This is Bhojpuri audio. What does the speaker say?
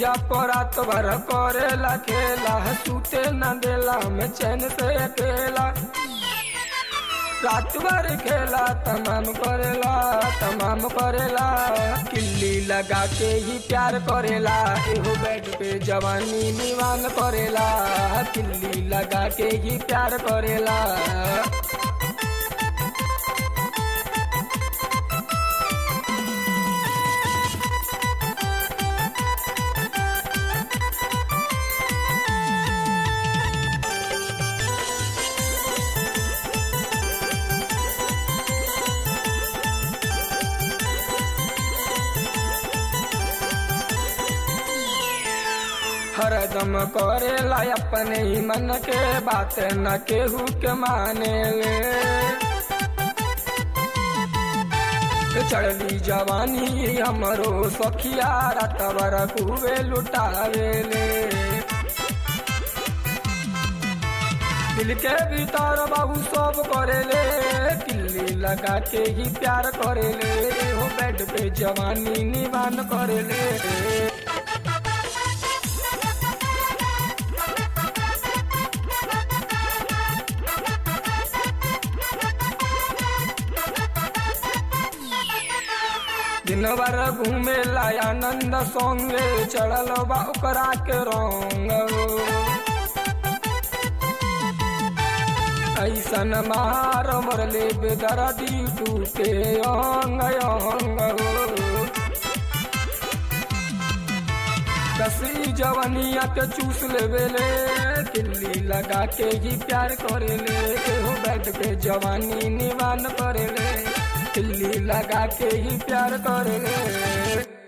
जिया परात भर करेला खेला सूते न देला में चैन से अकेला रात भर खेला तमाम करेला तमाम करेला किल्ली लगा के ही प्यार करेला एहो बेड पे जवानी निवान करेला किल्ली लगा के ही प्यार करेला हरदम करेला अपने ही मन के बात न केहू के माने ले चढ़ली जवानी हमरो सखिया रात भर कुबे लुटावे ले दिल के भीतर बाबू सब करेले किल्ली लगा के ही प्यार करेले हो बेड पे जवानी निवान करेले दिन भर घूमे ला आनंद संगे चढ़ल बा ओकरा के रंग ऐसन मार मरले बेदर्दी टूटे अंग अंग कसी जवनिया के चूस लेवेले किल्ली लगा के ही प्यार करेले हो बेड पे जवानी निवान करेले किल्ली लगा के ही प्यार करेले